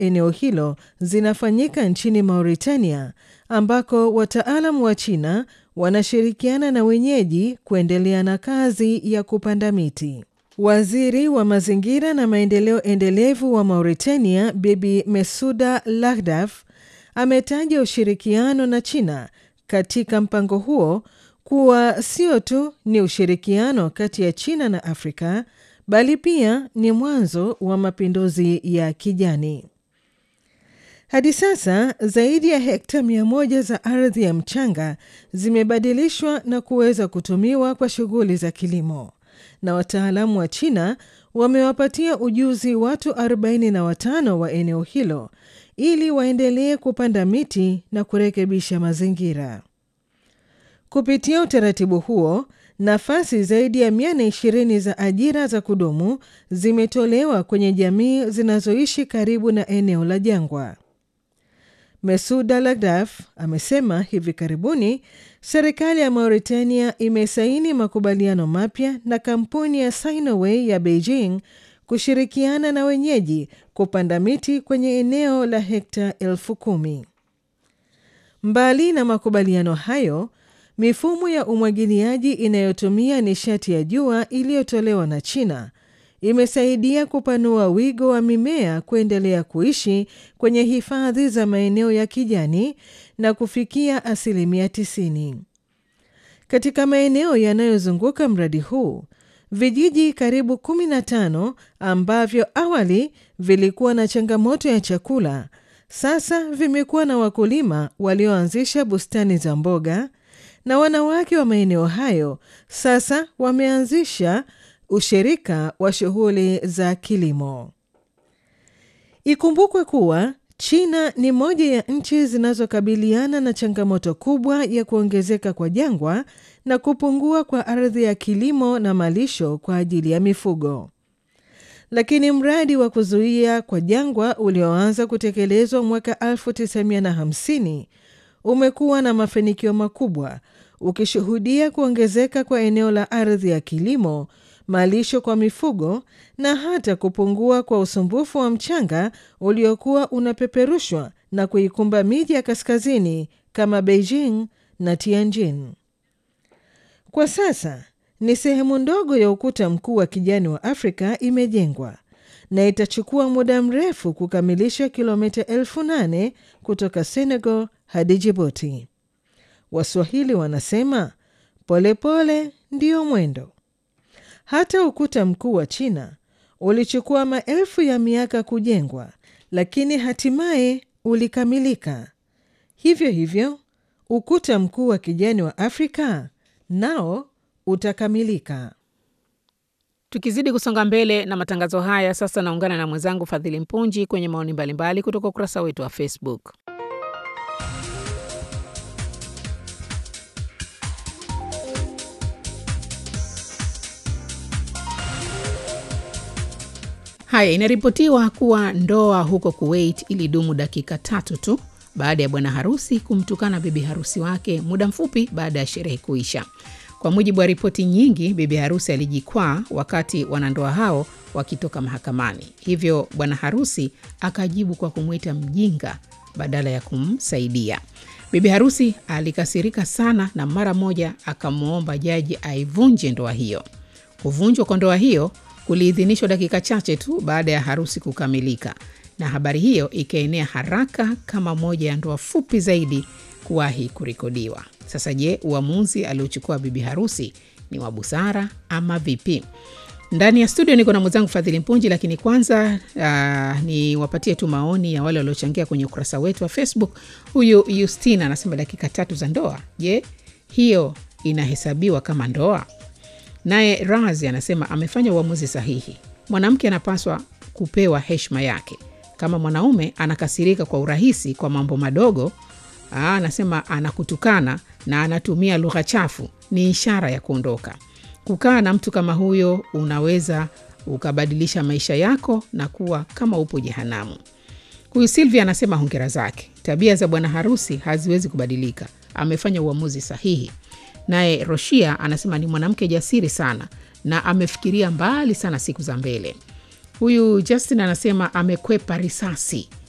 eneo hilo zinafanyika nchini Mauritania ambako wataalamu wa China wanashirikiana na wenyeji kuendelea na kazi ya kupanda miti. Waziri wa mazingira na maendeleo endelevu wa Mauritania, Bibi Mesuda Lahdaf, ametaja ushirikiano na China katika mpango huo kuwa sio tu ni ushirikiano kati ya China na Afrika bali pia ni mwanzo wa mapinduzi ya kijani. Hadi sasa zaidi ya hekta mia moja za ardhi ya mchanga zimebadilishwa na kuweza kutumiwa kwa shughuli za kilimo, na wataalamu wa China wamewapatia ujuzi watu 45 wa eneo hilo ili waendelee kupanda miti na kurekebisha mazingira. Kupitia utaratibu huo, nafasi zaidi ya 120 za ajira za kudumu zimetolewa kwenye jamii zinazoishi karibu na eneo la jangwa. Mesuda Lagdaf amesema hivi karibuni serikali ya Mauritania imesaini makubaliano mapya na kampuni ya Sinoway ya Beijing kushirikiana na wenyeji kupanda miti kwenye eneo la hekta elfu kumi. Mbali na makubaliano hayo, mifumo ya umwagiliaji inayotumia nishati ya jua iliyotolewa na China imesaidia kupanua wigo wa mimea kuendelea kuishi kwenye hifadhi za maeneo ya kijani na kufikia asilimia 90. Katika maeneo yanayozunguka mradi huu, vijiji karibu 15 ambavyo awali vilikuwa na changamoto ya chakula, sasa vimekuwa na wakulima walioanzisha bustani za mboga na wanawake wa maeneo hayo sasa wameanzisha ushirika wa shughuli za kilimo. Ikumbukwe kuwa China ni moja ya nchi zinazokabiliana na changamoto kubwa ya kuongezeka kwa jangwa na kupungua kwa ardhi ya kilimo na malisho kwa ajili ya mifugo. Lakini mradi wa kuzuia kwa jangwa ulioanza kutekelezwa mwaka 1950 umekuwa na mafanikio makubwa, ukishuhudia kuongezeka kwa eneo la ardhi ya kilimo malisho kwa mifugo na hata kupungua kwa usumbufu wa mchanga uliokuwa unapeperushwa na kuikumba miji ya kaskazini kama Beijing na Tianjin. Kwa sasa ni sehemu ndogo ya ukuta mkuu wa kijani wa Afrika imejengwa na itachukua muda mrefu kukamilisha kilomita elfu nane kutoka Senegal hadi Djibouti. Waswahili wanasema polepole ndiyo mwendo. Hata ukuta mkuu wa China ulichukua maelfu ya miaka kujengwa, lakini hatimaye ulikamilika. Hivyo hivyo, ukuta mkuu wa kijani wa Afrika nao utakamilika. Tukizidi kusonga mbele na matangazo haya, sasa naungana na mwenzangu Fadhili Mpunji kwenye maoni mbalimbali kutoka ukurasa wetu wa Facebook. Haya, inaripotiwa kuwa ndoa huko Kuwait ilidumu dakika tatu tu baada ya bwana harusi kumtukana bibi harusi wake muda mfupi baada ya sherehe kuisha. Kwa mujibu wa ripoti nyingi, bibi harusi alijikwaa wakati wanandoa hao wakitoka mahakamani, hivyo bwana harusi akajibu kwa kumwita mjinga badala ya kumsaidia. Bibi harusi alikasirika sana na mara moja akamwomba jaji aivunje ndoa hiyo. Kuvunjwa kwa ndoa hiyo kuliidhinishwa dakika chache tu baada ya harusi kukamilika, na habari hiyo ikaenea haraka kama moja ya ndoa fupi zaidi kuwahi kurekodiwa. Sasa je, uamuzi aliochukua bibi harusi ni wa busara ama vipi? Ndani ya studio niko na mwenzangu Fadhili Mpunji, lakini kwanza uh, ni wapatie tu maoni ya wale waliochangia kwenye ukurasa wetu wa Facebook. Huyu Justina anasema dakika tatu za ndoa, je, hiyo inahesabiwa kama ndoa? Naye Razi anasema amefanya uamuzi sahihi. Mwanamke anapaswa kupewa heshima yake. Kama mwanaume anakasirika kwa urahisi kwa mambo madogo, aa, anasema anakutukana na anatumia lugha chafu, ni ishara ya kuondoka. Kukaa na mtu kama huyo unaweza ukabadilisha maisha yako na kuwa kama upo jehanamu. Huyu Silvia anasema hongera zake, tabia za bwana harusi haziwezi kubadilika, amefanya uamuzi sahihi. Naye Roshia anasema ni mwanamke jasiri sana na amefikiria mbali sana siku za mbele. Huyu Justin anasema amekwepa risasi